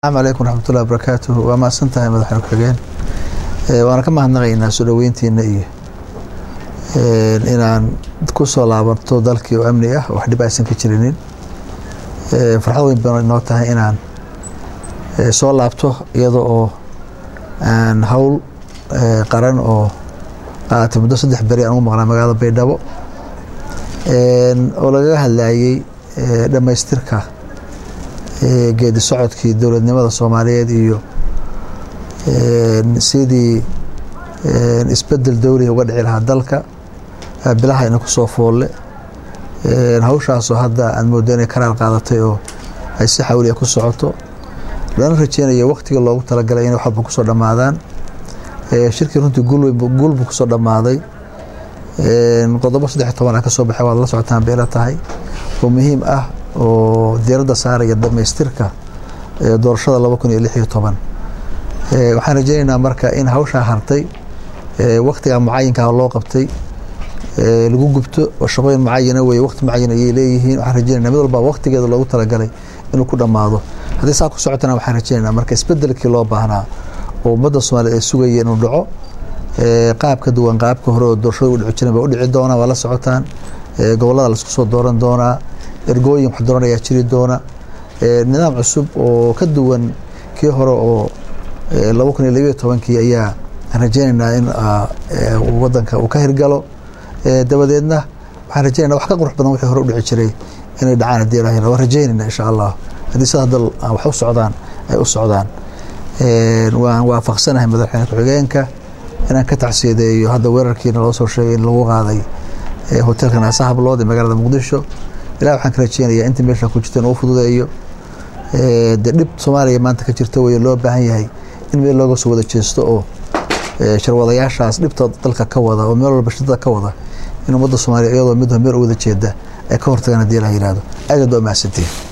asalaamu calaykum raxmatullahi wabarakaatuh waa mahadsan tahay madaxweyne ku-xigeen waana ka mahadnaqaynaa soo dhoweyntiina iyo inaan ku soo laabanto dalkii oo amni ah wax dhib aysan ka jirinin farxad weyn baan inoo tahay inaan soo laabto iyada oo aan howl qaran oo qaaatay muddo saddex beri aan ugu maqnaa magaalada baydhabo oo lagaga hadlayey dhammaystirka geedi socodkii dowladnimada soomaaliyeed iyo sidii isbedel dowliga uga dhici lahaa dalka bilaha ina kusoo foolle hawshaasoo hadda aad moodo inay karaar qaadatay oo ay si xawliya ku socoto lana rajeynayo waktiga loogu talagalay inay waxba kusoo dhammaadaan shirkii runtii guulbu kusoo dhammaaday qodobo saddex toban a ka soo baxay waad la socotaan beela tahay oo muhiim ah oo diiradda saaraya dhamaystirka doorashada laba kun iyo lix iyo toban waxaan rajeynaynaa marka in hawshaa hartay waktiga mucayinkaa loo qabtay lagu gubto oo shaqooyin mucayana weye wakti mucayan ayay leeyihiin waxaan rajeynayna mid walba waktigeeda loogu talagalay inuu ku dhammaado haddii saa ku socotana waxaan rajeynaynaa marka isbedelkii loo baahnaa oo ummadda soomaliya ay sugaya inuu dhaco qaab ka duwan qaabka hore oo doorashada u dhici jiren ba u dhici doonaa waa la socotaan gobollada laisku soo dooran doonaa ergooyin wax dooran ayaa jiri doona nidaam cusub oo ka duwan kii hore oo laba kun iyo labiyo tobankii ayaa rajeynaynaa in wadanka uu ka hirgalo dabadeedna waxaan rajeynayna wax ka qurux badan wixii hore u dhici jiray inay dhacaan haddii ilaah waa rajeynayna insha allah haddii sida hadda wax u socdaan ay u socdaan waan waafaqsanahay madaxweyne ku-xigeenka inaan ka tacsiyadeeyo hadda weerarkiina loo soo sheegay in lagu qaaday hotelka naasa hablood ee magaalada muqdisho ilah waxaan ka rajeynayaa inta meesha ku jirta inuu fududeeyo dee dhib soomaaliya maanta ka jirta wey loo baahan yahay in meel looga soo wada jeesto oo sharwadayaashaas dhibta dalka ka wada oo meel walba shidada ka wada in ummadda soomaaliya iyadoo mid meel u wada jeeda ay ka hortagaan haddii ilah yihahdo aad aad waa mahadsantiin